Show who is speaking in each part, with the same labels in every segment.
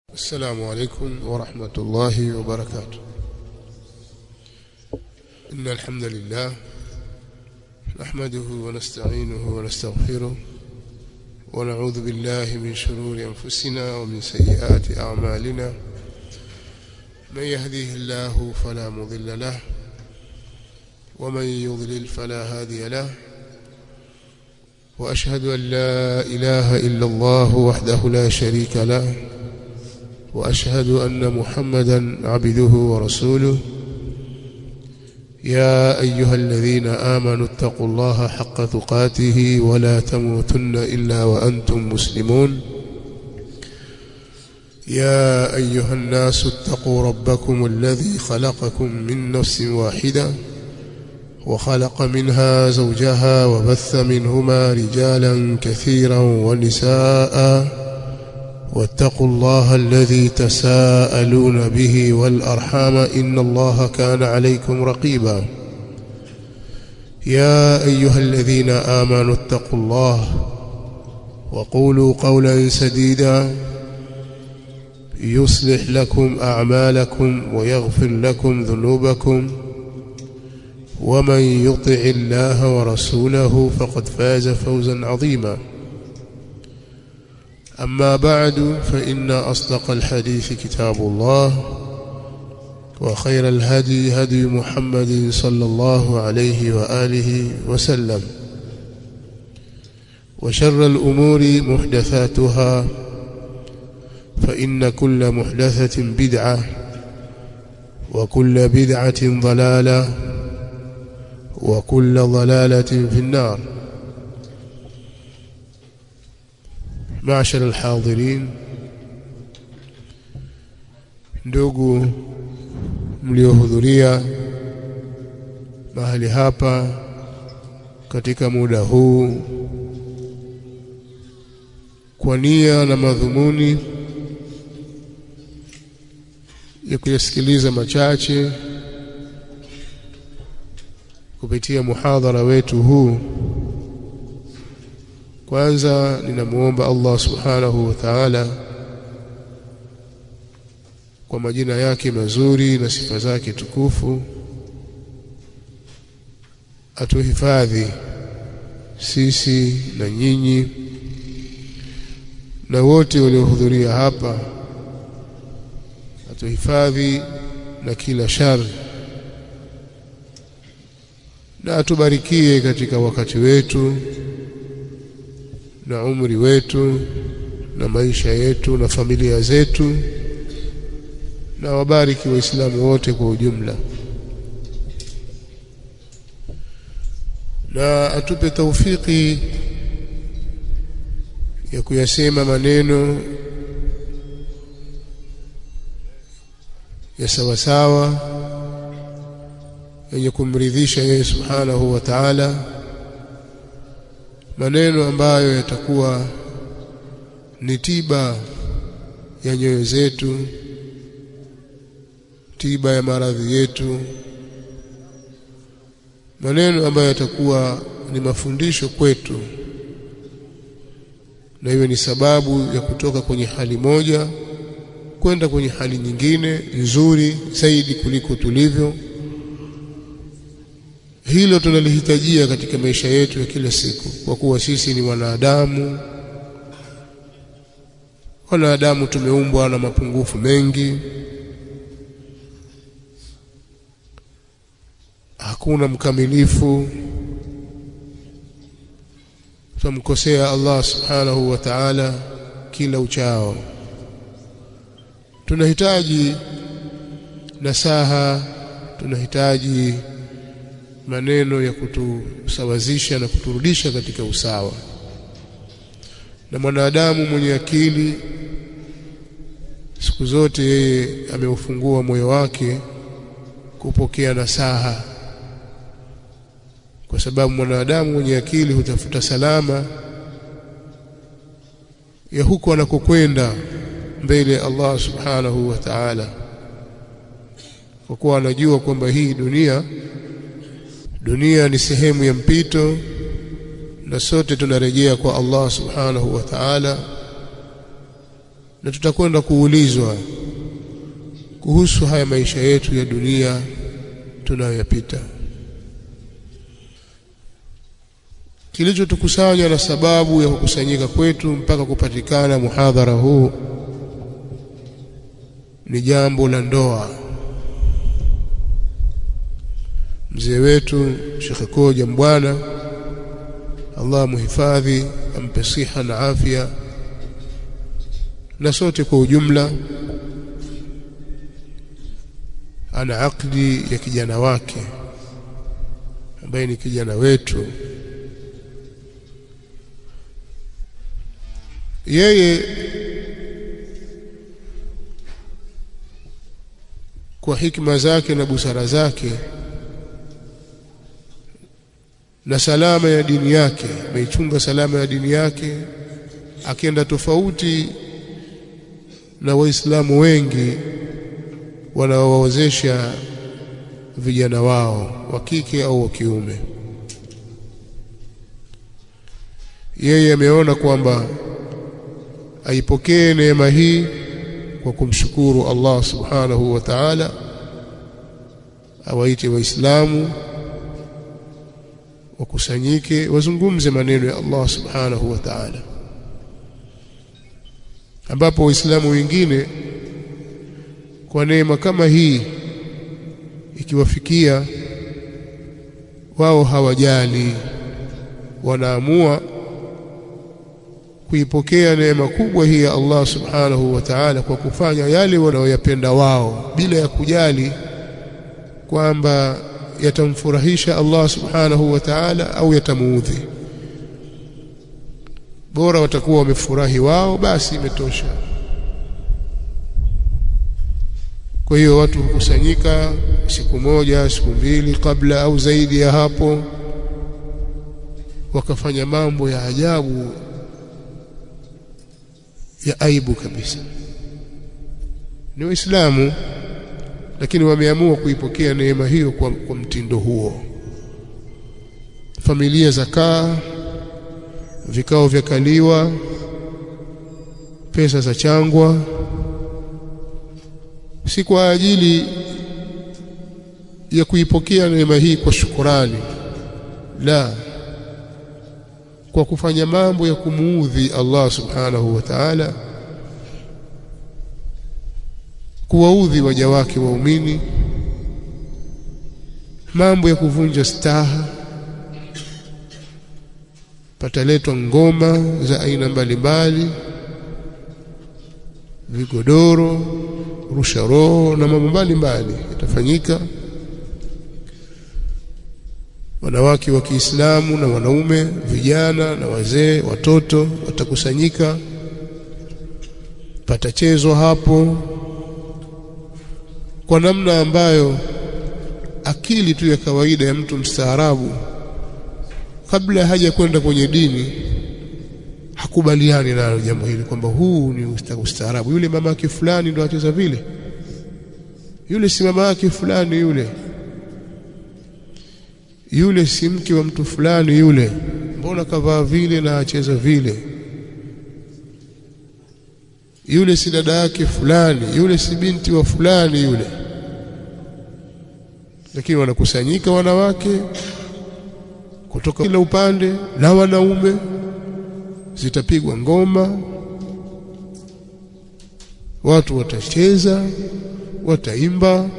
Speaker 1: السلام عليكم ورحمة الله وبركاته إن الحمد لله نحمده ونستعينه ونستغفره ونعوذ بالله من شرور أنفسنا ومن سيئات أعمالنا من يهديه الله فلا مضل له ومن يضلل فلا هادي له وأشهد أن لا إله إلا الله وحده لا شريك له وأشهد أن محمدا عبده ورسوله يا أيها الذين آمنوا اتقوا الله حق تقاته ولا تموتن إلا وأنتم مسلمون يا أيها الناس اتقوا ربكم الذي خلقكم من نفس واحدة وخلق منها زوجها وبث منهما رجالا كثيرا ونساء واتقوا الله الذي تساءلون به والأرحام إن الله كان عليكم رقيبا يا أيها الذين آمنوا اتقوا الله وقولوا قولا سديدا يصلح لكم أعمالكم ويغفر لكم ذنوبكم ومن يطع الله ورسوله فقد فاز فوزا عظيما أما بعد فإن أصدق الحديث كتاب الله وخير الهدي هدي محمد صلى الله عليه وآله وسلم وشر الأمور محدثاتها فإن كل محدثة بدعة وكل بدعة ضلالة وكل ضلالة في النار معشر الحاضرين ndugu mliohudhuria mahali hapa katika muda huu kwa nia na madhumuni ya kuyasikiliza machache kupitia muhadhara wetu huu kwanza ninamuomba Allah subhanahu wa ta'ala kwa majina yake mazuri na sifa zake tukufu atuhifadhi sisi na nyinyi na wote waliohudhuria hapa atuhifadhi na kila shari na atubarikie katika wakati wetu na umri wetu na maisha yetu na familia zetu na wabariki waislamu wote kwa ujumla na atupe taufiki ya kuyasema maneno ya sawasawa yenye kumridhisha yeye subhanahu wa ta'ala maneno ambayo yatakuwa ni tiba ya nyoyo zetu tiba ya maradhi yetu maneno ambayo yatakuwa ni mafundisho kwetu na iwe ni sababu ya kutoka kwenye hali moja kwenda kwenye hali nyingine nzuri zaidi kuliko tulivyo hilo tunalihitajia katika maisha yetu ya kila siku kwa kuwa sisi ni wanadamu wanadamu tumeumbwa na mapungufu mengi hakuna mkamilifu tumkosea Allah subhanahu wa ta'ala kila uchao tunahitaji nasaha tunahitaji maneno ya kutusawazisha na kuturudisha katika usawa na mwanadamu mwenye akili siku zote yeye ameufungua moyo wake kupokea nasaha kwa sababu mwanadamu mwenye akili hutafuta salama ya huko anakokwenda mbele ya Allah subhanahu wa ta'ala kwa kuwa anajua kwamba hii dunia dunia ni sehemu ya mpito na sote tunarejea kwa Allah subhanahu wa ta'ala na tutakwenda kuulizwa kuhusu haya maisha yetu ya dunia tunayoyapita kilichotukusanya na sababu ya kukusanyika kwetu mpaka kupatikana muhadhara huu ni jambo la ndoa mzee wetu Sheikh Koja Mbwana Allah muhifadhi ampe siha na afya na sote kwa ujumla ana akdi ya kijana wake ambaye ni kijana wetu yeye kwa hikma zake na busara zake na salama ya dini yake ameichunga salama ya dini yake akienda tofauti na waislamu wengi wanaowawezesha vijana wao wa kike au wa kiume yeye ameona kwamba aipokee neema hii kwa kumshukuru Allah subhanahu wa ta'ala awaite waislamu wakusanyike wazungumze maneno ya Allah subhanahu wa ta'ala ambapo waislamu wengine kwa neema kama hii ikiwafikia wao hawajali wanaamua kuipokea neema kubwa hii ya Allah subhanahu wa ta'ala kwa kufanya yale wanayoyapenda wao bila ya kujali kwamba yatamfurahisha Allah subhanahu wa ta'ala au yatamuudhi bora watakuwa wamefurahi wao basi imetosha kwa hiyo watu hukusanyika siku moja siku mbili kabla au zaidi ya hapo wakafanya mambo ya ajabu ya aibu kabisa ni waislamu lakini wameamua kuipokea neema hiyo kwa, kwa mtindo huo familia zakaa vikao vya kaliwa pesa za changwa si kwa ajili ya kuipokea neema hii kwa shukurani la kwa kufanya mambo ya kumuudhi Allah subhanahu wa ta'ala kuwaudhi waja wake waumini mambo ya kuvunja staha pataletwa ngoma za aina mbalimbali vigodoro rusha roho na mambo mbalimbali yatafanyika wanawake wa Kiislamu na wanaume vijana na wazee watoto watakusanyika patachezwa hapo kwa namna ambayo akili tu ya kawaida ya mtu mstaarabu kabla haja kwenda kwenye dini hakubaliani nalo jambo hili kwamba huu ni ustaarabu yule mama yake fulani ndo acheza vile yule si mama yake fulani yule yule si mke wa mtu fulani yule mbona kavaa vile na acheza vile yule si dada yake fulani yule si binti wa fulani yule lakini wanakusanyika wanawake kutoka kila upande na wanaume zitapigwa ngoma watu watacheza wataimba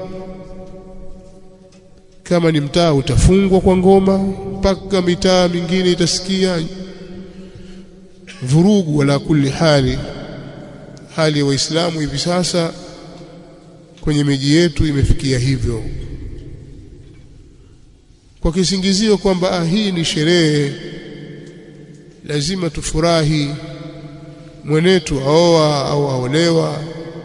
Speaker 1: kama ni mtaa utafungwa kwa ngoma mpaka mitaa mingine itasikia vurugu wala kulli hali hali ya waislamu hivi sasa kwenye miji yetu imefikia hivyo kwa kisingizio kwamba ah, hii ni sherehe lazima tufurahi mwenetu aoa au aolewa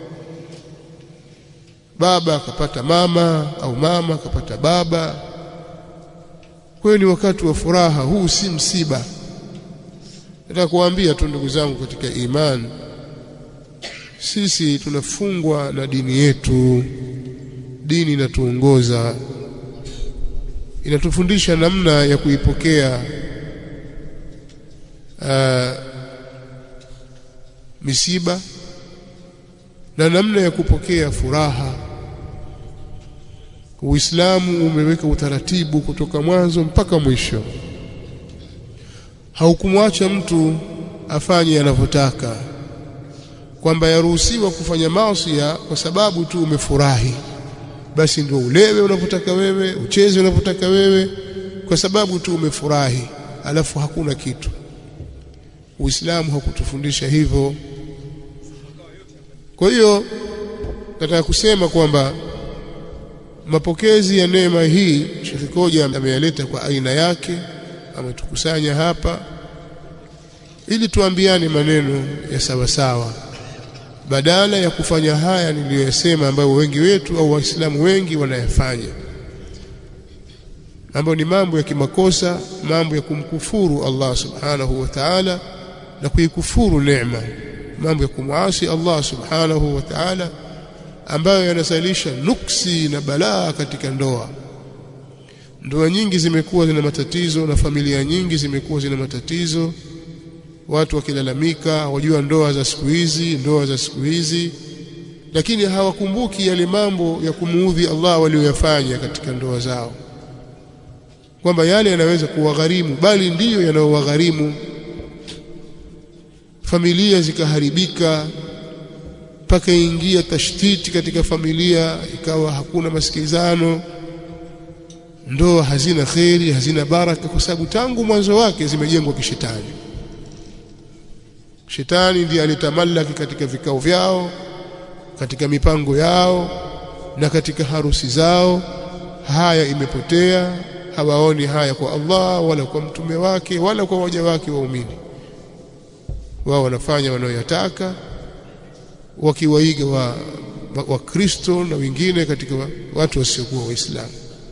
Speaker 1: baba akapata mama au mama akapata baba kwa hiyo ni wakati wa furaha huu si msiba nataka kuambia tu ndugu zangu katika imani sisi tunafungwa na dini yetu dini inatuongoza inatufundisha namna ya kuipokea uh, misiba na namna ya kupokea furaha Uislamu umeweka utaratibu kutoka mwanzo mpaka mwisho haukumwacha mtu afanye anavyotaka kwamba yaruhusiwa kufanya maasi kwa sababu tu umefurahi basi ndio ulewe unavyotaka wewe ucheze unavyotaka wewe kwa sababu tu umefurahi alafu hakuna kitu Uislamu hakutufundisha hivyo kwa hiyo nataka kusema kwamba mapokezi ya neema hii Sheikh Koja ameyaleta kwa aina yake ametukusanya hapa ili tuambiane maneno ya sawa sawa badala ya kufanya haya niliyoyasema ambayo wengi wetu au waislamu wengi wanayafanya ambayo ni mambo ya kimakosa mambo ya kumkufuru Allah subhanahu wa ta'ala na kuikufuru neema mambo ya kumwasi Allah subhanahu wa ta'ala ambayo yanasalisha nuksi na balaa katika ndoa ndoa nyingi zimekuwa zina matatizo na familia nyingi zimekuwa zina matatizo watu wakilalamika wajua ndoa za siku hizi ndoa za siku hizi lakini hawakumbuki yale mambo ya kumuudhi Allah walioyafanya katika ndoa zao kwamba yale yanaweza kuwagharimu bali ndiyo yanayowagharimu familia zikaharibika mpaka ingia tashtiti katika familia ikawa hakuna masikilizano ndoa hazina kheri hazina baraka kwa sababu tangu mwanzo wake zimejengwa kishetani shetani ndiye alitamallaki katika vikao vyao katika mipango yao na katika harusi zao haya imepotea hawaoni haya kwa Allah wala kwa mtume wake wala kwa waja wake waumini wao wanafanya wanayoyataka wakiwaiga wa wakristo na wengine katika wa, watu wasiokuwa waislamu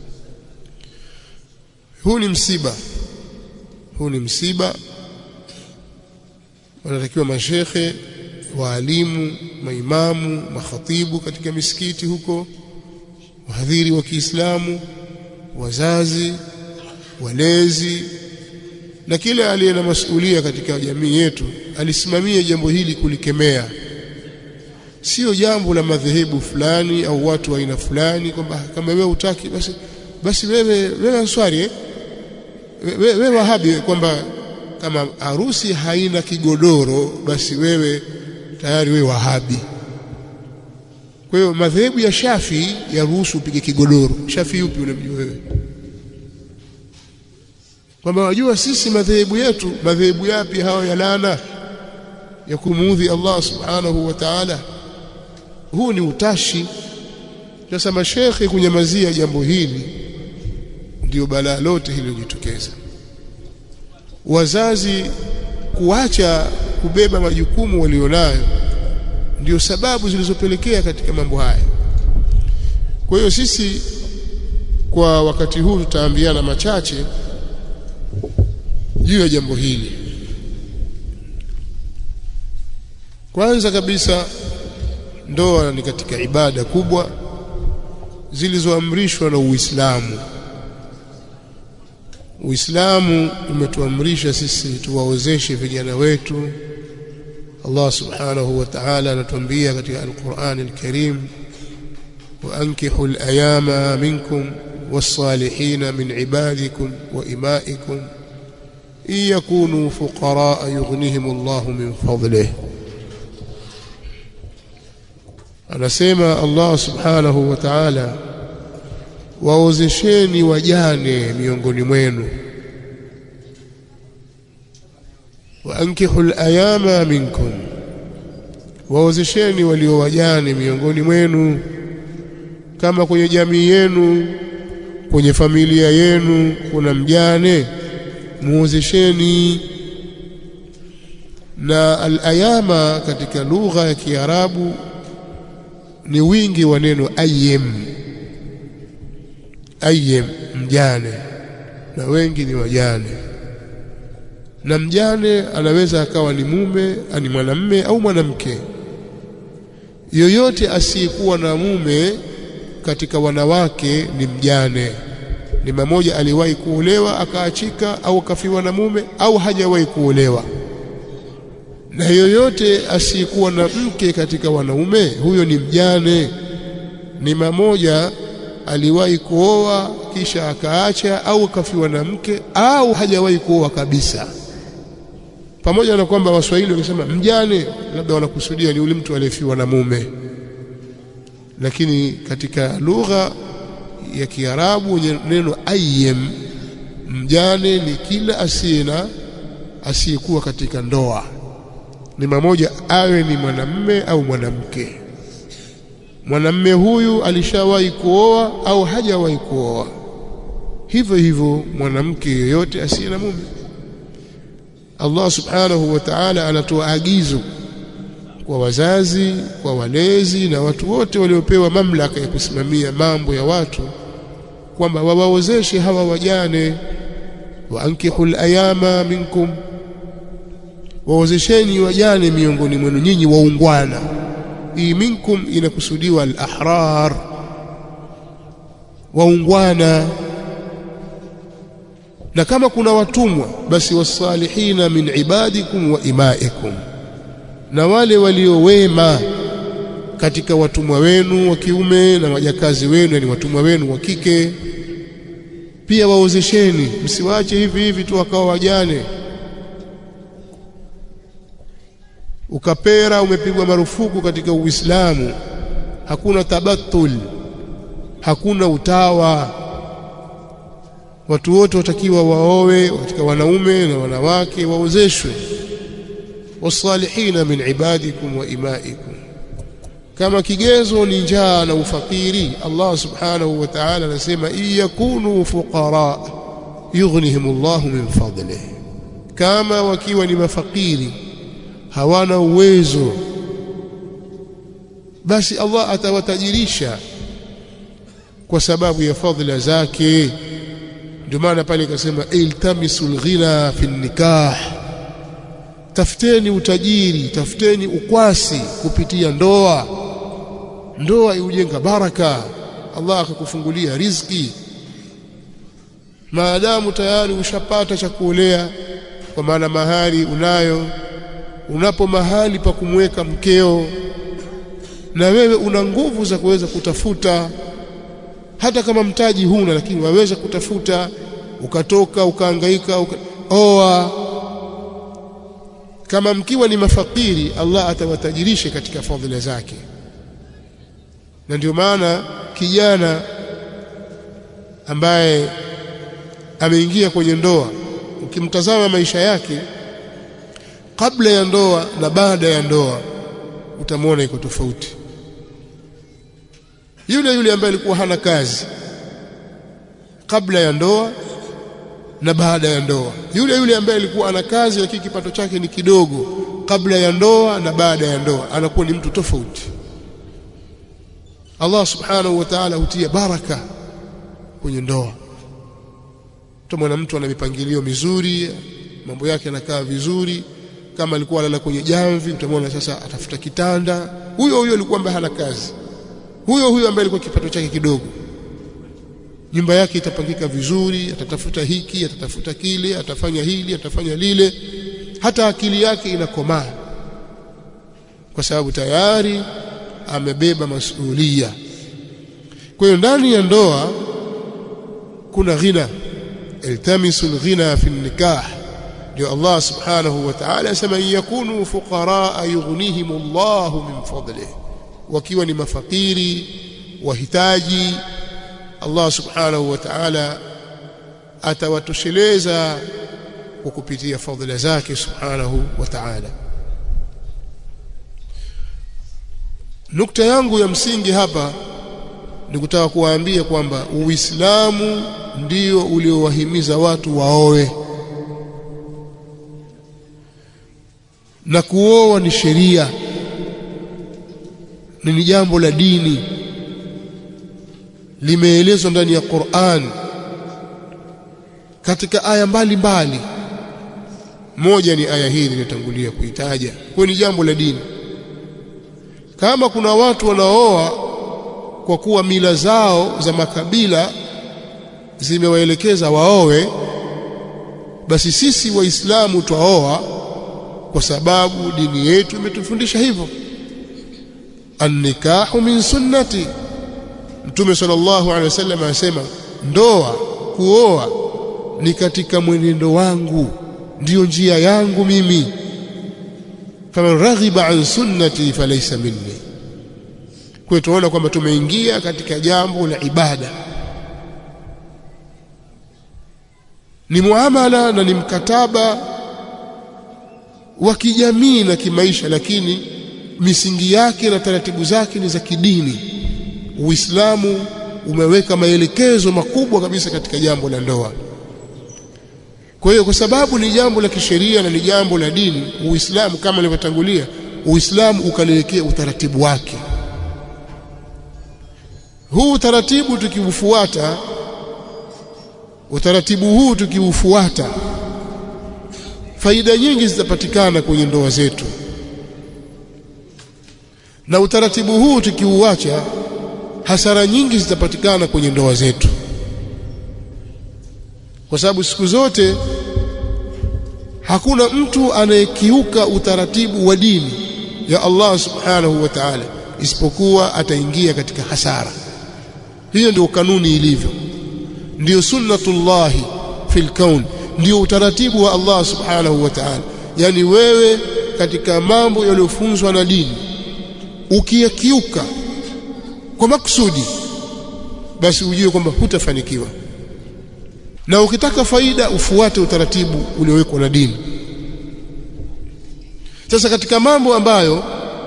Speaker 1: huu ni msiba huu ni msiba wanatakiwa mashekhe waalimu maimamu makhatibu katika misikiti huko wahadhiri wa Kiislamu wazazi walezi na kila aliye na masuhulia katika jamii yetu alisimamia jambo hili kulikemea sio jambo la madhehebu fulani au watu wa aina fulani kwamba kama wewe utaki basi basi wewe wewe answari eh? wewe we, wahabi kwamba kama harusi haina kigodoro basi wewe tayari wewe wahabi kwa hiyo madhehebu ya Shafi yaruhusu upige kigodoro Shafi yupi unamjua wewe kwamba wajua sisi madhehebu yetu madhehebu yapi hayo ya laana ya kumuudhi Allah subhanahu wa ta'ala huu ni utashi sasa mashekhe kunyamazia jambo hili ndio balaa lote hililojitokeza wazazi kuacha kubeba majukumu walionayo ndio sababu zilizopelekea katika mambo haya kwa hiyo sisi kwa wakati huu tutaambiana machache juu ya jambo hili kwanza kabisa ndoa ni katika ibada kubwa zilizoamrishwa na Uislamu Uislamu umetuamrisha sisi tuwaozeshe vijana wetu Allah subhanahu wa ta'ala anatuambia katika Al-Qur'an Al-Karim وأنكحوا الأيام منكم والصالحين من عبادكم وإمائكم إن يكونوا فقراء يغنيهم الله من فضله anasema Allah subhanahu wa ta'ala waozesheni wajane miongoni mwenu waankihu al-ayama minkum waozesheni walio wajane miongoni mwenu kama kwenye jamii yenu kwenye familia yenu kuna mjane muozesheni na al-ayama katika lugha ya Kiarabu ni wingi wa neno ayyim ayyim mjane na wengi ni wajane na mjane anaweza akawa ni mume ani mwanamme au mwanamke yoyote asiyekuwa na mume katika wanawake ni mjane ni mmoja aliwahi kuolewa akaachika au akafiwa na mume au hajawahi kuolewa na yoyote asiyekuwa na mke katika wanaume huyo ni mjane ni mamoja aliwahi kuoa kisha akaacha au akafiwa na mke au hajawahi kuoa kabisa pamoja na kwamba waswahili wakisema mjane labda wanakusudia ni yule mtu aliyefiwa na mume lakini katika lugha ya Kiarabu neno ayyem mjane ni kila asiye na asiyekuwa katika ndoa ni mamoja awe ni mwanamme au mwanamke mwanamme huyu alishawahi kuoa au hajawahi kuoa hivyo hivyo mwanamke yoyote asiye na mume Allah subhanahu wa ta'ala anatoa agizo kwa wazazi kwa walezi na watu wote waliopewa mamlaka ya kusimamia mambo ya watu kwamba wawaozeshe hawa wajane wa ankihul ayama minkum waozesheni wajane miongoni mwenu nyinyi waungwana hii minkum inakusudiwa al-ahrar waungwana na kama kuna watumwa basi wasalihina min ibadikum wa imaikum na wale waliowema katika watumwa wenu wa kiume na wajakazi wenu yani watumwa wenu wa kike pia waozesheni msiwache hivi hivi tu wakawa wajane ukapera umepigwa marufuku katika Uislamu hakuna tabatul hakuna utawa watu wote watakiwa waowe katika wanaume na wanawake waozeshwe wasalihina min ibadikum wa imaikum kama kigezo ni njaa na ufakiri Allah subhanahu wa ta'ala anasema iyakunu fuqara yughnihimullahu min fadlihi kama wakiwa ni mafakiri hawana uwezo basi Allah atawatajirisha kwa sababu ya fadhila zake ndio maana pale ikasema iltamisul ghina fi nikah tafuteni utajiri tafuteni ukwasi kupitia ndoa ndoa iujenga baraka Allah akakufungulia riziki maadamu tayari ushapata cha kuolea kwa maana mahali unayo unapo mahali pa kumweka mkeo na wewe una nguvu za kuweza kutafuta hata kama mtaji huna lakini waweza kutafuta ukatoka ukaangaika uka... oa kama mkiwa ni mafakiri Allah atawatajirisha katika fadhila zake na ndio maana kijana ambaye ameingia kwenye ndoa ukimtazama maisha yake kabla ya ndoa na baada ya ndoa utamwona iko tofauti yule yule ambaye alikuwa hana kazi kabla ya ndoa na baada ya ndoa yule yule ambaye alikuwa ana kazi lakini kipato chake ni kidogo kabla ya ndoa na baada ya ndoa anakuwa ni mtu tofauti Allah subhanahu wa ta'ala hutia baraka kwenye ndoa tutamwona mtu ana mipangilio mizuri mambo yake yanakaa vizuri kama alikuwa analala kwenye jamvi utamwona sasa atafuta kitanda huyo huyo alikuwa ambaye hana kazi huyo huyo ambaye alikuwa kipato chake kidogo nyumba yake itapangika vizuri atatafuta hiki atatafuta kile atafanya hili atafanya lile hata akili yake inakomaa kwa sababu tayari amebeba masuhulia kwa hiyo ndani ya ndoa kuna ghina iltamisu alghina fi nikah ndio Allah subhanahu wa ta'ala asema yakunu fuqara yughnihim Allah min fadlihi wakiwa ni mafakiri wahitaji Allah subhanahu wa ta'ala atawatosheleza kwa kupitia fadhila zake subhanahu wa ta'ala nukta yangu ya msingi hapa ni kutaka kuwaambia kwamba Uislamu ndio uliowahimiza watu waoe na kuoa ni sheria ni jambo la dini limeelezwa ndani ya Qur'an katika aya mbalimbali moja ni aya hii niliyotangulia kuitaja kwa ni jambo la dini kama kuna watu wanaoa kwa kuwa mila zao za makabila zimewaelekeza waowe basi sisi waislamu twaoa kwa sababu dini yetu imetufundisha hivyo annikahu min sunnati mtume sallallahu alaihi wasallam anasema ndoa kuoa ni katika mwenendo wangu ndiyo njia yangu mimi faman raghiba an sunnati falaysa minni kwa tunaona kwamba tumeingia katika jambo la ibada ni muamala na ni mkataba wa kijamii na kimaisha lakini misingi yake na taratibu zake ni za kidini Uislamu umeweka maelekezo makubwa kabisa katika jambo la ndoa kwa hiyo kwa sababu ni jambo la kisheria na ni jambo la dini Uislamu kama nilivyotangulia Uislamu ukaliwekea utaratibu wake huu utaratibu tukiufuata utaratibu huu tukiufuata faida nyingi zitapatikana kwenye ndoa zetu na utaratibu huu tukiuacha hasara nyingi zitapatikana kwenye ndoa zetu kwa sababu siku zote hakuna mtu anayekiuka utaratibu wa dini ya Allah subhanahu wa ta'ala isipokuwa ataingia katika hasara hiyo ndio kanuni ilivyo ndio sunnatullahi fil kaun ndio utaratibu wa Allah subhanahu wa ta'ala yani wewe katika mambo yaliyofunzwa na dini ukiyakiuka kwa makusudi basi ujue kwamba hutafanikiwa na ukitaka faida ufuate utaratibu uliowekwa na dini sasa katika mambo ambayo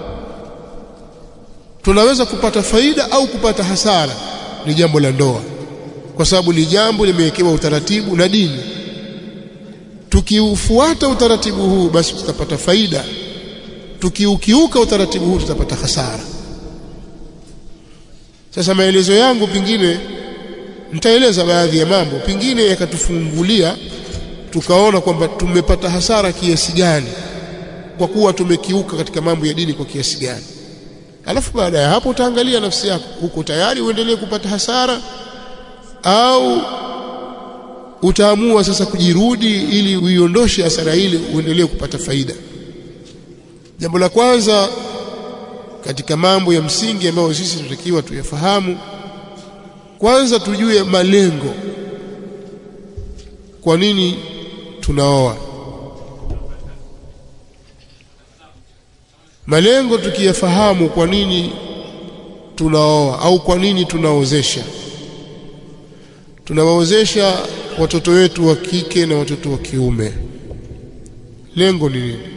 Speaker 1: tunaweza kupata faida au kupata hasara ni jambo la ndoa kwa sababu ni jambo limewekewa utaratibu na dini tukiufuata utaratibu huu basi tutapata faida tukiukiuka utaratibu huu tutapata hasara sasa maelezo yangu pengine nitaeleza baadhi ya mambo pengine yakatufungulia tukaona kwamba tumepata hasara kiasi gani kwa kuwa tumekiuka katika mambo ya dini kwa kiasi gani alafu baada ya hapo utaangalia nafsi yako uko tayari uendelee kupata hasara au utaamua sasa kujirudi ili uiondoshe hasara ile uendelee kupata faida jambo la kwanza katika mambo ya msingi ambayo sisi tunatakiwa tuyafahamu kwanza tujue malengo kwa nini tunaoa malengo tukiyafahamu kwa nini tunaoa au kwa nini tunaozesha tunawaozesha watoto wetu wa kike na watoto wa kiume lengo ni nini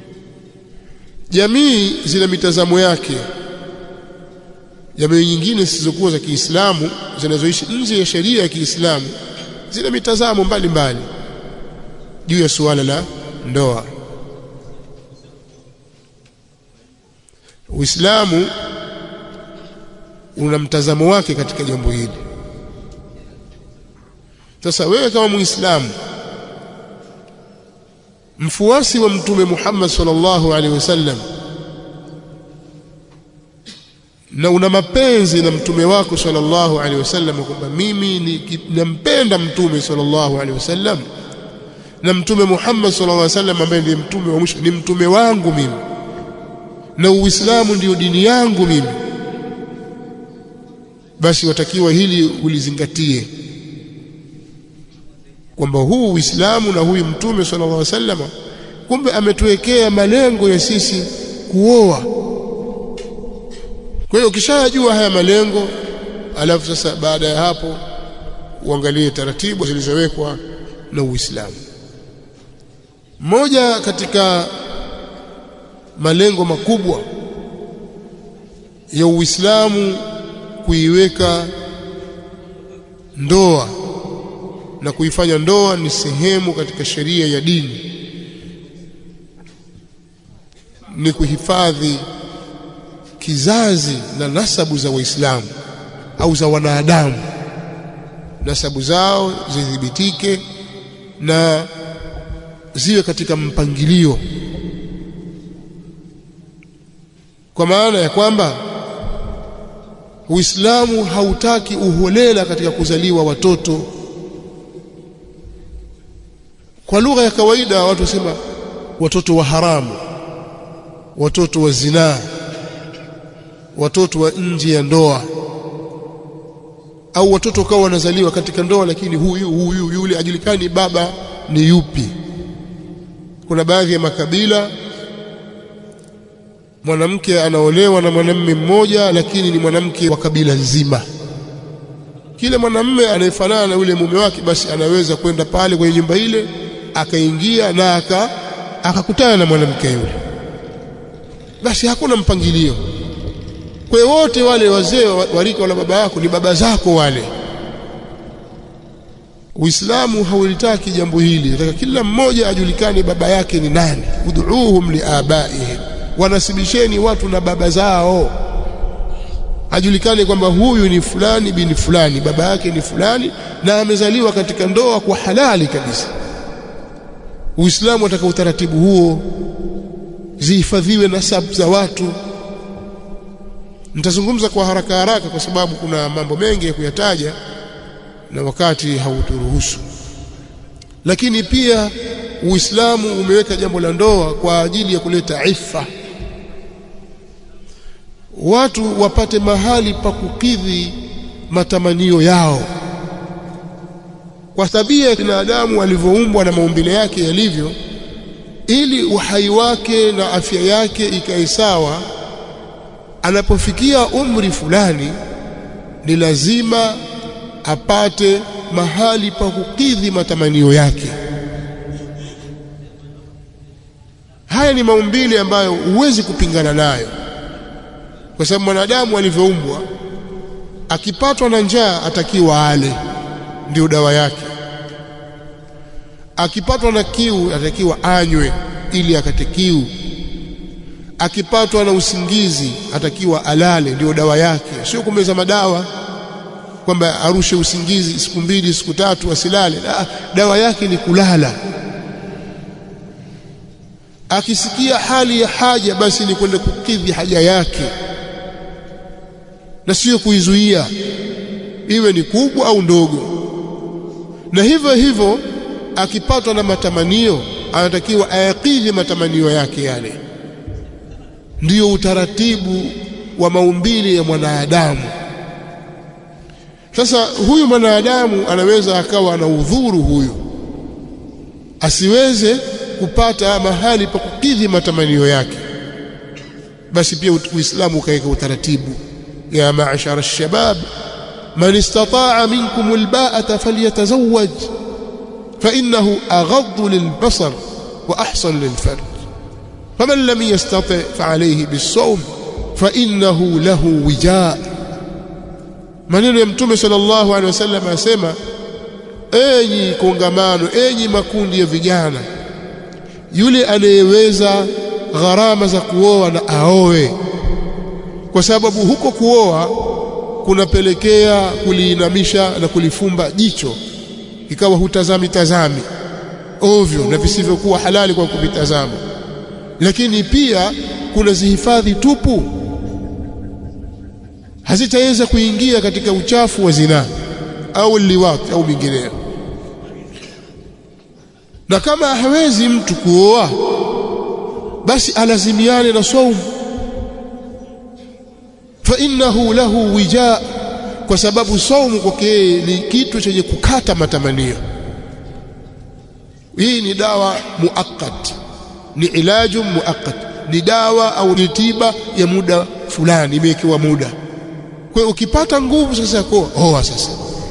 Speaker 1: jamii zina mitazamo yake jamii nyingine zisizokuwa za Kiislamu zinazoishi nje ya sheria ya Kiislamu zina mitazamo mbalimbali juu ya suala la ndoa Uislamu una mtazamo wake katika jambo hili sasa wewe kama Muislamu mfuasi wa mtume Muhammad sallallahu alaihi wasallam na una mapenzi na mtume wako sallallahu alaihi wasallam kwamba mimi nampenda mtume sallallahu alaihi wasallam na mtume Muhammad sallallahu alaihi wasallam ambaye ndiye mtume wa mwisho ni mtume wangu mimi na Uislamu ndiyo dini yangu mimi basi watakiwa hili ulizingatie kwamba huu Uislamu na huyu mtume sallallahu alaihi wasallam kumbe ametuwekea malengo ya sisi kuoa kwa hiyo ukishajua haya malengo alafu sasa baada ya hapo uangalie taratibu zilizowekwa na Uislamu moja katika malengo makubwa ya Uislamu kuiweka ndoa na kuifanya ndoa ni sehemu katika sheria ya dini ni kuhifadhi kizazi na nasabu za Waislamu au za wanadamu nasabu zao zidhibitike na ziwe katika mpangilio kwa maana ya kwamba Uislamu hautaki uholela katika kuzaliwa watoto kwa lugha ya kawaida watu wasema watoto wa haramu watoto wa zinaa watoto wa nje ya ndoa au watoto kawa wanazaliwa katika ndoa lakini huyu huyu yule ajulikani baba ni yupi kuna baadhi ya makabila mwanamke anaolewa na mwanamume mmoja lakini ni mwanamke wa kabila nzima kile mwanamume anayefanana na yule mume wake basi anaweza kwenda pale kwenye nyumba ile akaingia na aka akakutana na mwanamke yule basi hakuna mpangilio kwa hiyo wote wale wazee wa rika wala baba yako ni baba zako wale Uislamu haulitaki jambo hili nataka kila mmoja ajulikane baba yake ni nani ud'uuhum liabaihim wanasibisheni watu na baba zao ajulikane kwamba huyu ni fulani bin fulani baba yake ni fulani na amezaliwa katika ndoa kwa halali kabisa Uislamu ataka utaratibu huo zihifadhiwe nasabu za watu nitazungumza kwa haraka haraka kwa sababu kuna mambo mengi ya kuyataja na wakati hauturuhusu lakini pia Uislamu umeweka jambo la ndoa kwa ajili ya kuleta ifa watu wapate mahali pa kukidhi matamanio yao kwa tabia ya binadamu alivyoumbwa na maumbile yake yalivyo ili uhai wake na afya yake ikae sawa anapofikia umri fulani ni lazima apate mahali pa kukidhi matamanio yake haya ni maumbile ambayo huwezi kupingana nayo kwa sababu mwanadamu alivyoumbwa akipatwa na njaa atakiwa ale ndio dawa yake akipatwa na kiu atakiwa anywe ili akate kiu akipatwa na usingizi atakiwa alale ndio dawa yake sio kumeza madawa kwamba arushe usingizi siku mbili siku tatu asilale da, dawa yake ni kulala akisikia hali ya haja basi ni kwenda kukidhi haja yake na sio kuizuia iwe ni kubwa au ndogo na hivyo hivyo akipatwa na matamanio anatakiwa ayakidhi matamanio yake yale ndiyo utaratibu wa maumbile ya mwanadamu sasa huyu mwanadamu anaweza akawa na udhuru huyu asiweze kupata mahali pa kukidhi matamanio yake basi pia uislamu ukaweka utaratibu ya maashara alshabab man istata'a minkum alba'ata falyatazawwaj fa innahu aghaddu lilbasar wa ahsan lilfarj faman lam yastati' fa'alayhi bis-sawm fa innahu lahu wijaa maneno ya mtume sallallahu alaihi wasallam asema enyi kongamano enyi makundi ya vijana yule anayeweza gharama za kuoa na aoe kwa sababu huko kuoa kunapelekea kuliinamisha na kulifumba jicho ikawa hutazami tazami ovyo na visivyokuwa halali kwa kuvitazama lakini pia kuna zihifadhi tupu hazitaweza kuingia katika uchafu wa zinaa au liwat au mingineyo na kama hawezi mtu kuoa basi alazimiane na saumu fa innahu lahu wija kwa sababu saumu kwake ni kitu chenye kukata matamanio hii ni dawa muakkad ni ilaju muakkad ni dawa au ni tiba ya muda fulani imewekewa muda kwa hiyo ukipata nguvu sasa kwa oa sasa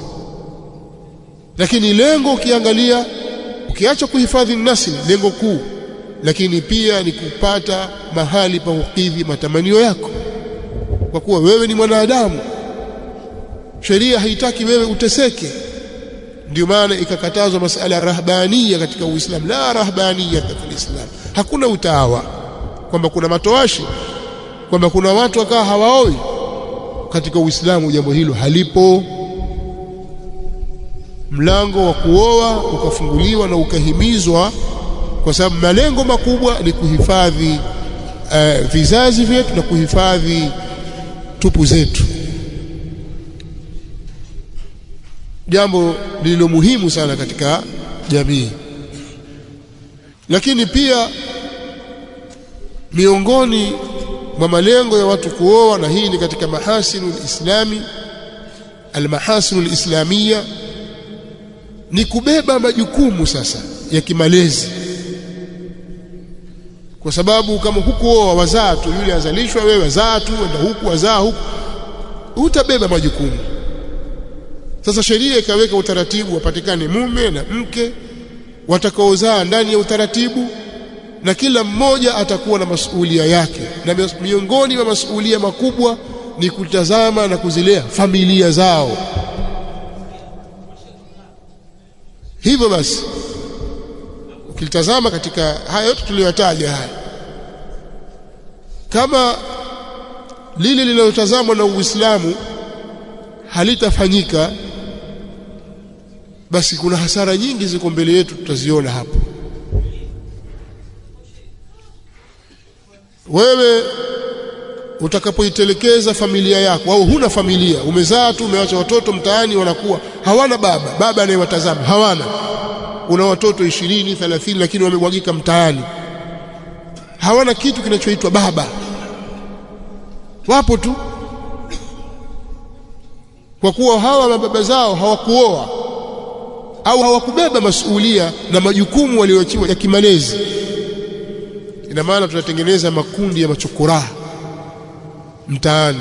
Speaker 1: lakini lengo ukiangalia ukiacha kuhifadhi nasli lengo kuu lakini pia ni kupata mahali pa kukidhi matamanio yako kwa kuwa wewe ni mwanadamu sheria haitaki wewe uteseke ndio maana ikakatazwa masala rahbania katika Uislamu la rahbania katika Uislamu hakuna utawa kwamba kuna matoashi kwamba kuna watu wakaa hawaoi katika Uislamu jambo hilo halipo mlango wa kuoa ukafunguliwa na ukahimizwa kwa sababu malengo makubwa ni kuhifadhi uh, vizazi vyetu na kuhifadhi tupu zetu jambo lililo muhimu sana katika jamii lakini pia miongoni mwa malengo ya watu kuoa na hii ni katika mahasinu lislami almahasinu lislamia ni kubeba majukumu sasa ya kimalezi kwa sababu kama hukuoa wazaa tu yule azalishwa wewe wazaa tu enda huku wazaa huku utabeba majukumu sasa sheria ikaweka utaratibu wapatikane mume na mke watakaozaa ndani ya utaratibu na kila mmoja atakuwa na masuhulia yake na miongoni mwa masuhulia makubwa ni kutazama na kuzilea familia zao hivyo basi ukilitazama katika haya yote tuliyotaja haya kama lile linalotazamwa na Uislamu halitafanyika basi kuna hasara nyingi ziko mbele yetu tutaziona hapo wewe utakapoitelekeza familia yako au huna familia umezaa tu umewacha watoto mtaani wanakuwa hawana baba baba anayewatazama hawana una watoto ishirini thelathini lakini wamemwagika mtaani hawana kitu kinachoitwa baba wapo tu kwa kuwa hawa mababa zao hawakuoa au hawakubeba masuhulia na majukumu walioachiwa ya kimalezi ina maana tunatengeneza makundi ya machokoraa mtaani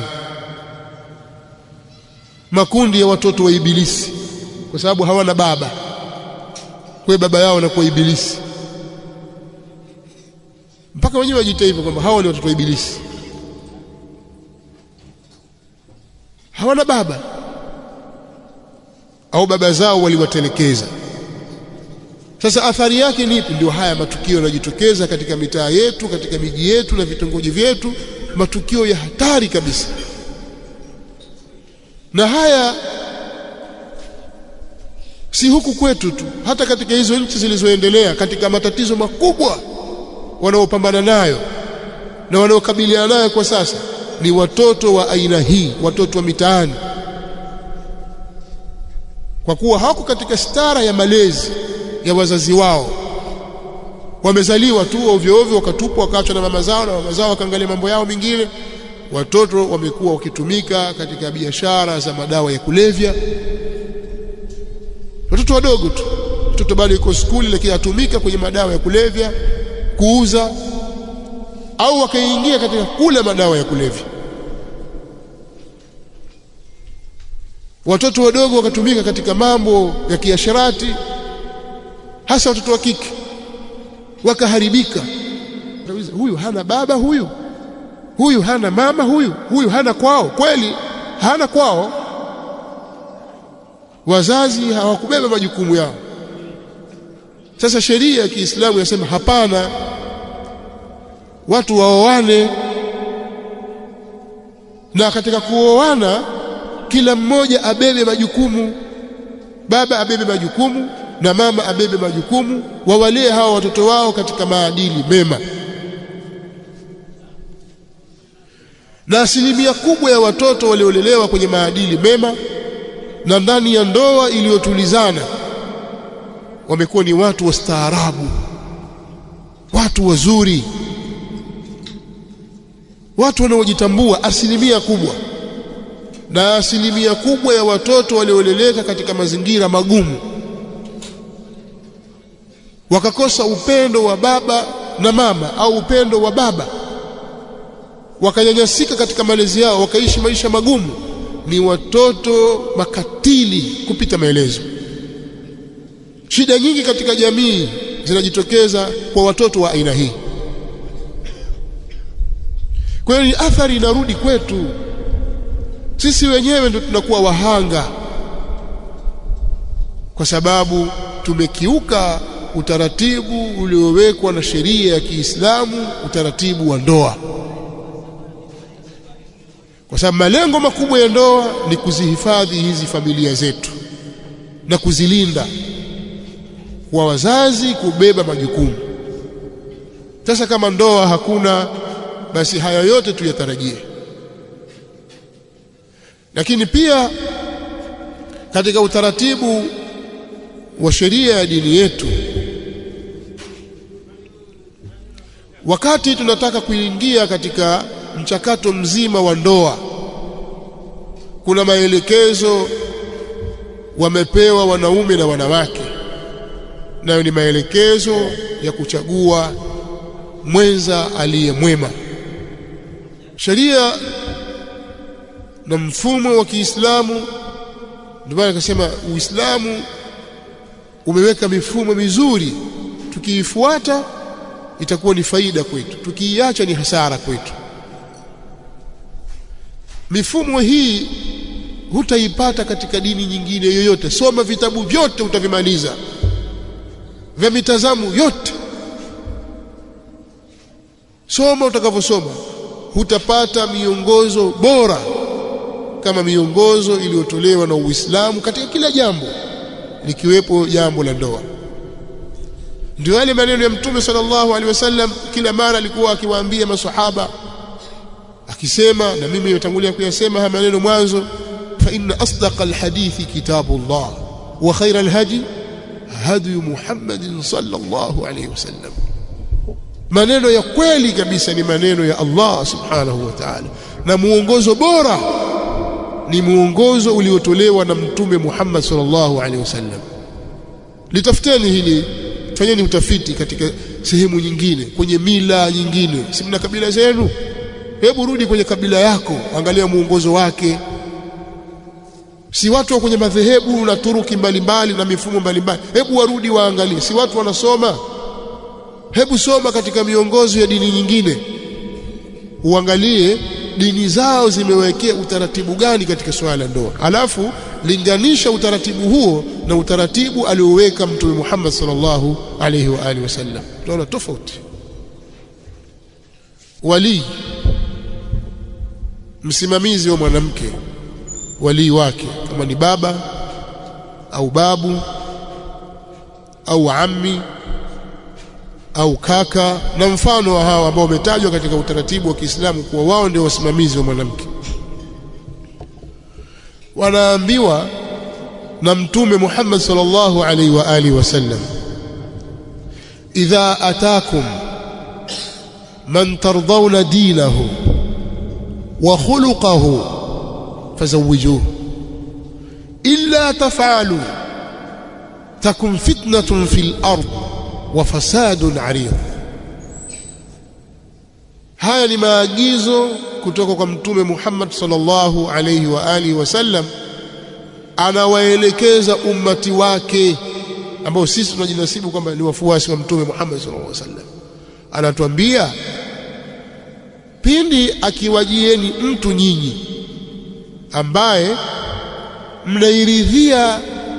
Speaker 1: makundi ya watoto wa ibilisi kwa sababu hawana baba kwa baba yao anakuwa ibilisi mpaka wenyewe wajiita hivyo kwamba hawa ni watoto wa ibilisi hawana baba au baba zao waliwatelekeza sasa athari yake ni ipi ndio haya matukio yanajitokeza katika mitaa yetu katika miji yetu na vitongoji vyetu matukio ya hatari kabisa na haya si huku kwetu tu hata katika hizo nchi zilizoendelea katika matatizo makubwa wanaopambana nayo na wanaokabiliana nayo kwa sasa ni watoto wa aina hii watoto wa mitaani kwa kuwa hawako katika stara ya malezi ya wazazi wao wamezaliwa tu ovyo ovyo wakatupwa wakaachwa na mama zao na mama zao wakaangalia mambo yao mengine watoto wamekuwa wakitumika katika biashara za madawa ya kulevya watoto wadogo tu mtoto bado yuko skuli lakini atumika kwenye madawa ya kulevya kuuza au wakaingia katika kula madawa ya kulevya watoto wadogo wakatumika katika mambo ya kiasharati hasa watoto wa kike wakaharibika huyu hana baba huyu huyu hana mama huyu huyu hana kwao kweli hana kwao wazazi hawakubeba majukumu yao sasa sheria ya Kiislamu inasema hapana watu waoane na katika kuoana kila mmoja abebe majukumu baba abebe majukumu na mama abebe majukumu wawalee hawa watoto wao katika maadili mema na asilimia kubwa ya watoto waliolelewa kwenye maadili mema na ndani ya ndoa iliyotulizana wamekuwa ni watu wastaarabu watu wazuri watu wanaojitambua asilimia kubwa na asilimia kubwa ya watoto walioleleka katika mazingira magumu wakakosa upendo wa baba na mama au upendo wa baba wakanyanyasika katika malezi yao wakaishi maisha magumu ni watoto makatili kupita maelezo shida nyingi katika jamii zinajitokeza kwa watoto wa aina hii kwa hiyo athari inarudi kwetu sisi wenyewe ndio tunakuwa wahanga kwa sababu tumekiuka utaratibu uliowekwa na sheria ya Kiislamu utaratibu wa ndoa kwa sababu malengo makubwa ya ndoa ni kuzihifadhi hizi familia zetu na kuzilinda kwa wazazi kubeba majukumu sasa kama ndoa hakuna basi haya yote tuyatarajie lakini pia katika utaratibu wa sheria ya dini yetu wakati tunataka kuingia katika mchakato mzima wa ndoa kuna maelekezo wamepewa wanaume na wanawake nayo ni maelekezo ya kuchagua mwenza aliye mwema sheria na mfumo wa Kiislamu ndio maana akasema Uislamu umeweka mifumo mizuri tukiifuata itakuwa ni faida kwetu tukiiacha ni hasara kwetu mifumo hii hutaipata katika dini nyingine yoyote soma vitabu vyote utavimaliza vya mitazamo yote soma utakavyosoma hutapata miongozo bora kama miongozo iliyotolewa na Uislamu katika kila jambo likiwepo jambo la ndoa ndio yale maneno ya mtume sallallahu alaihi wasallam kila mara alikuwa akiwaambia maswahaba akisema na mimi nimetangulia kuyasema haya maneno mwanzo fa inna asdaqa alhadithi kitabullah wa khayra alhadi hadi Muhammadin sallallahu alaihi wasallam maneno ya kweli kabisa ni maneno ya Allah subhanahu wa ta'ala na muongozo bora ni muongozo uliotolewa na mtume Muhammad sallallahu alaihi wasallam litafuteni hili fanyeni utafiti katika sehemu nyingine kwenye mila nyingine si mna kabila zenu hebu rudi kwenye kabila yako angalia muongozo wake si watu wa kwenye madhehebu na turuki mbalimbali na mifumo mbalimbali hebu warudi waangalie si watu wanasoma hebu soma katika miongozo ya dini nyingine uangalie dini zao zimewekea utaratibu gani katika swala la ndoa alafu linganisha utaratibu huo na utaratibu alioweka mtume Muhammad sallallahu alaihi wa alihi wasallam tunaona tofauti wali msimamizi wa mwanamke walii wake kama ni baba au babu au ammi au kaka na mfano wa hawa ambao wametajwa katika utaratibu wa Kiislamu kuwa wao ndio wasimamizi wa mwanamke wanaambiwa na mtume Muhammad sallallahu alaihi wa alihi wasallam idha atakum man tardawna dinahu wa khuluquhu fazawwijuhu illa taf'alu takun fitnatun fil ard wa fasadun arid haya ni maagizo kutoka kwa mtume Muhammad sallallahu alayhi wa alihi wasallam anawaelekeza ummati wake ambao sisi tunajinasibu kwamba ni wafuasi wa mtume Muhammad sallallahu alaihi wasallam anatuambia pindi akiwajieni mtu nyinyi ambaye mnairidhia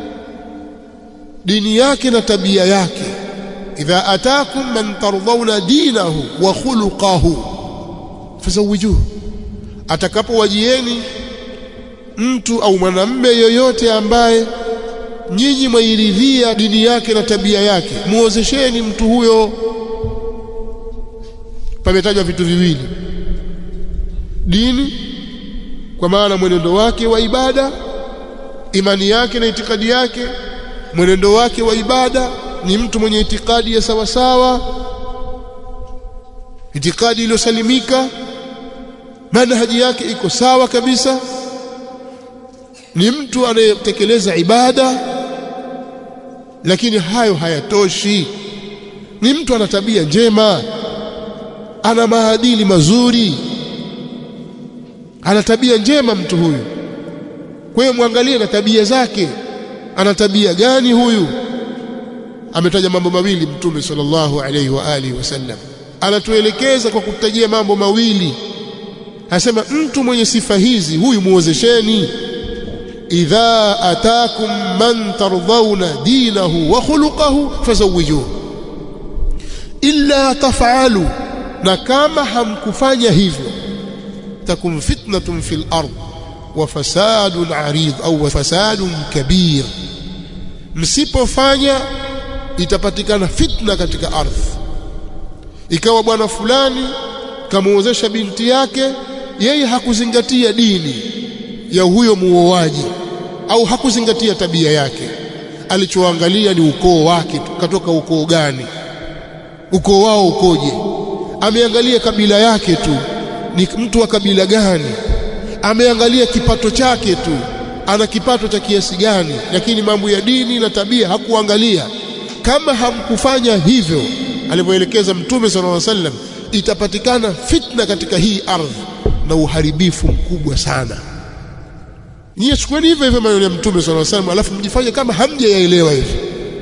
Speaker 1: dini yake na tabia yake idha atakum man tardawna dinahu wa khuluquhu fazawijuhu atakapowajieni mtu au mwanamme yoyote ambaye nyinyi mwairidhia dini yake na tabia yake muozesheni mtu huyo pametajwa vitu viwili dini kwa maana mwenendo wake wa ibada imani yake na itikadi yake mwenendo wake wa ibada ni mtu mwenye itikadi ya sawa sawa itikadi iliyosalimika manhaji yake iko sawa kabisa ni mtu anayetekeleza ibada lakini hayo hayatoshi ni mtu ana tabia njema ana maadili mazuri ana tabia njema mtu huyu kwa hiyo mwangalie na tabia zake ana tabia gani huyu ametaja mambo mawili mtume sallallahu alaihi wa alihi wasallam anatuelekeza kwa kutajia mambo mawili anasema mtu mwenye sifa hizi huyu muozesheni idha atakum man tardawna dinahu wa khuluquhu fazawijuhu illa taf'alu na kama hamkufanya hivyo takum fitnatun fil ard wa fasadun arid au fasadun kabir msipofanya itapatikana fitna katika ardhi ikawa bwana fulani kamuozesha binti yake yeye hakuzingatia dini ya huyo muoaji au hakuzingatia tabia yake alichoangalia ni ukoo wake tu katoka ukoo gani ukoo wao ukoje ameangalia kabila yake tu ni mtu wa kabila gani ameangalia kipato chake tu ana kipato cha kiasi gani lakini mambo ya dini na tabia hakuangalia kama hamkufanya hivyo alivyoelekeza mtume sallallahu alaihi wasallam itapatikana fitna katika hii ardhi na uharibifu mkubwa sana nyie chukueni hivyo hivyo maneno ya mtume sallallahu alaihi wasallam alafu mjifanye kama hamjayaelewa hivi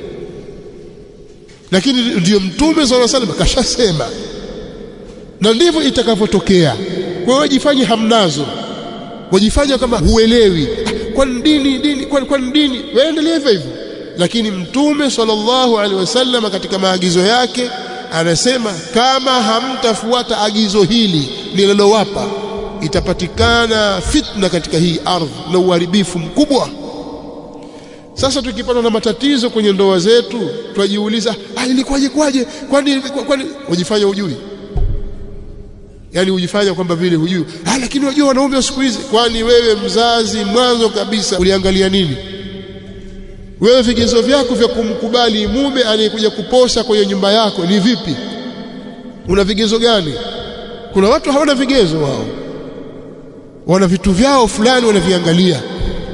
Speaker 1: lakini ndiyo mtume sallallahu alaihi wasallam kashasema na ndivyo itakavyotokea kwa hiyo jifanye hamnazo wajifanya kama huelewi kwani dini dini kwani kwani dini waendelee hivyo hivyo lakini mtume sallallahu alaihi wasallam katika maagizo yake anasema kama hamtafuata agizo hili nililowapa itapatikana fitna katika hii ardhi na uharibifu mkubwa sasa tukipata na matatizo kwenye ndoa zetu twajiuliza ah ilikuwaje kwaje kwani kwani wajifanya ujui yani ujifanya kwamba vile hujui ah lakini unajua wanaume wa siku hizi kwani wewe mzazi mwanzo kabisa uliangalia nini wewe vigezo vyako vya kumkubali mume anayekuja kuposa kwenye nyumba yako ni vipi una vigezo gani kuna watu hawana vigezo wao wana vitu vyao fulani wanaviangalia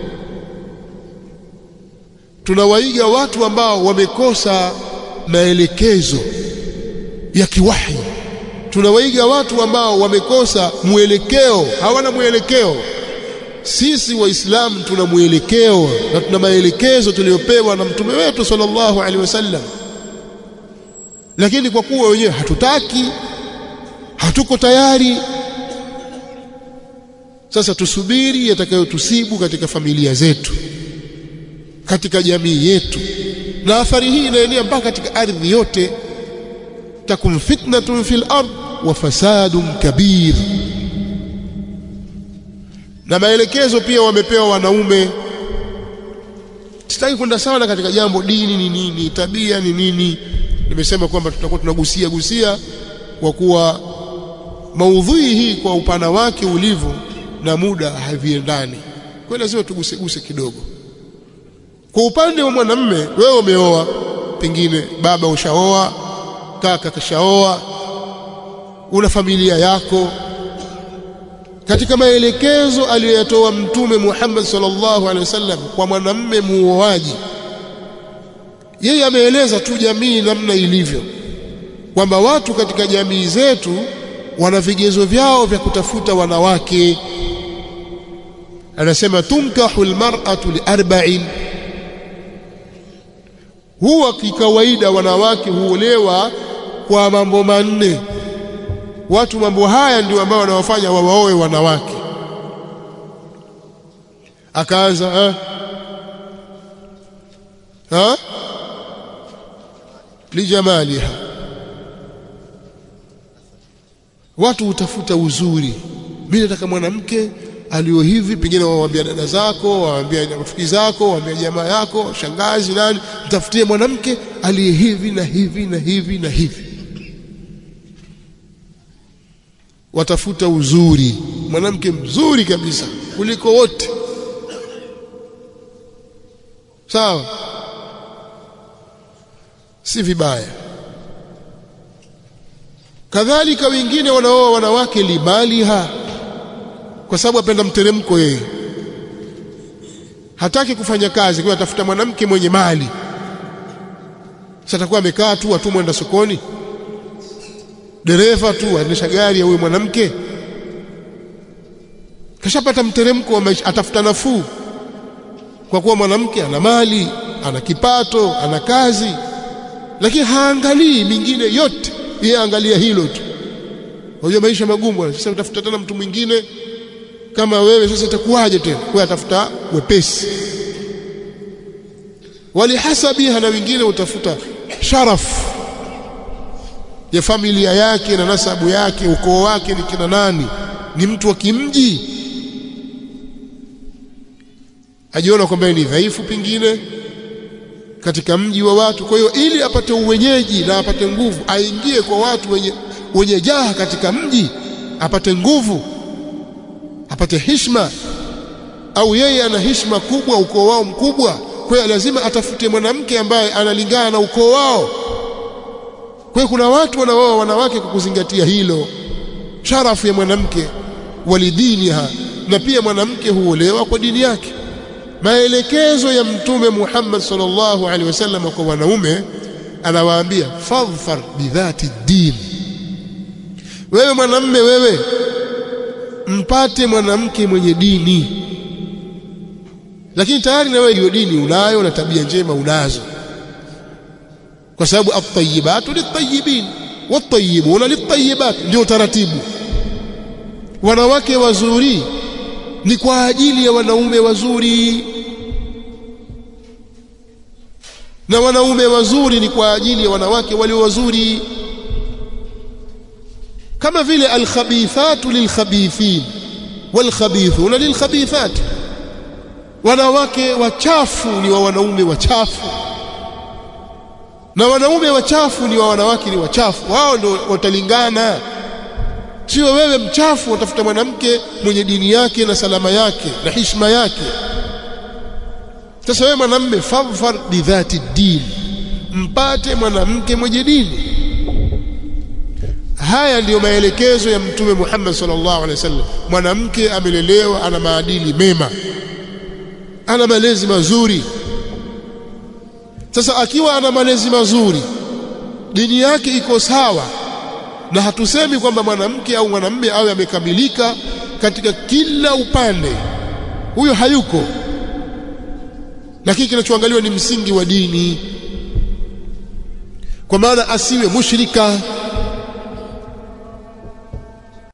Speaker 1: tunawaiga watu ambao wamekosa maelekezo ya kiwahi tunawaiga watu ambao wamekosa mwelekeo hawana mwelekeo sisi waislamu tuna mwelekeo na tuna maelekezo tuliyopewa na mtume wetu sallallahu alaihi wasallam lakini kwa kuwa wenyewe hatutaki hatuko tayari sasa tusubiri yatakayotusibu katika familia zetu katika jamii yetu na athari hii inaenea mpaka katika ardhi yote takum fitnatun fil ard wa fasadun kabir na maelekezo pia wamepewa wanaume sitaki kwenda sana katika jambo dini ni nini tabia ni nini nimesema kwamba tutakuwa tunagusia gusia kwa kuwa maudhui hii kwa upana wake ulivyo na muda haviendani kwa lazima tuguseguse kidogo kwa upande wa mwanamme wewe umeoa pengine baba ushaoa kaka kashaoa una familia yako katika maelekezo aliyoyatoa mtume Muhammad sallallahu alaihi wasallam kwa mwanamme muoaji yeye ameeleza tu jamii namna ilivyo kwamba watu katika jamii zetu wana vigezo vyao vya kutafuta wanawake anasema tunkahu almar'atu liarba'in huwa kikawaida wanawake huolewa kwa mambo manne watu mambo haya ndio ambao wanawafanya wawaoe wanawake akaanza ha? ha? lijamaliha watu hutafuta uzuri mimi nataka mwanamke alio hivi pengine waambia dada zako waambia rafiki zako waambia jamaa yako shangazi nani mtafutie mwanamke aliye hivi na hivi na hivi na hivi watafuta uzuri mwanamke mzuri kabisa kuliko wote sawa si vibaya kadhalika wengine wanaoa wanawake limaliha kwa sababu apenda mteremko yeye hataki kufanya kazi kwa atafuta mwanamke mwenye mali sasa atakuwa amekaa tu atumwa mwenda sokoni dereva tu aendesha gari ya huyo mwanamke kashapata mteremko wa maisha atafuta nafuu kwa kuwa mwanamke ana mali ana kipato ana kazi lakini haangalii mingine yote yeye angalia hilo tu unajua maisha magumu sasa utafuta tena mtu mwingine kama wewe sasa itakuwaje tena kwa atafuta wepesi walihasabiha na wengine utafuta sharafu ya familia yake na nasabu yake ukoo wake ni kina nani ni mtu wa kimji ajiona kwamba ni dhaifu pengine katika mji wa watu kwa hiyo ili apate uwenyeji na apate nguvu aingie kwa watu wenye wenye jaha katika mji apate nguvu apate hishma au yeye ana hishma kubwa ukoo wao mkubwa kwa hiyo lazima atafute mwanamke ambaye analingana na ukoo wao kwa kwa hiyo kuna watu wanaoa wanawake kwa kuzingatia hilo sharafu ya mwanamke walidiniha na pia mwanamke huolewa kwa dini yake maelekezo ya mtume Muhammad sallallahu alaihi wasallam kwa wanaume anawaambia fadhfar bidhati din wewe mwanamme wewe mpate mwanamke mwenye dini lakini tayari na wewe hiyo dini unayo na tabia njema unazo kwa sababu at-tayyibatu lit-tayyibin wat-tayyibuna lit-tayyibat ndio taratibu wanawake wazuri ni kwa ajili ya wanaume wazuri na wanaume wazuri ni kwa ajili ya wanawake walio wazuri kama vile alkhabithatu lilkhabithin walkhabithuna lilkhabithat wanawake wachafu ni wa wanaume wachafu na wanaume wachafu ni wa wanawake ni wachafu wao ndio watalingana sio wewe mchafu utafuta mwanamke mwenye dini yake na salama yake na heshima yake sasa wewe mwanamme fadhfar bidhati din mpate mwanamke mwenye dini haya ndiyo maelekezo ya mtume Muhammad sallallahu alaihi wasallam mwanamke amelelewa ana maadili mema ana malezi mazuri sasa akiwa ana malezi mazuri dini yake iko sawa na hatusemi kwamba mwanamke au mwanamume awe amekamilika katika kila upande huyo hayuko lakini kinachoangaliwa ni msingi wa dini kwa maana asiwe mushrika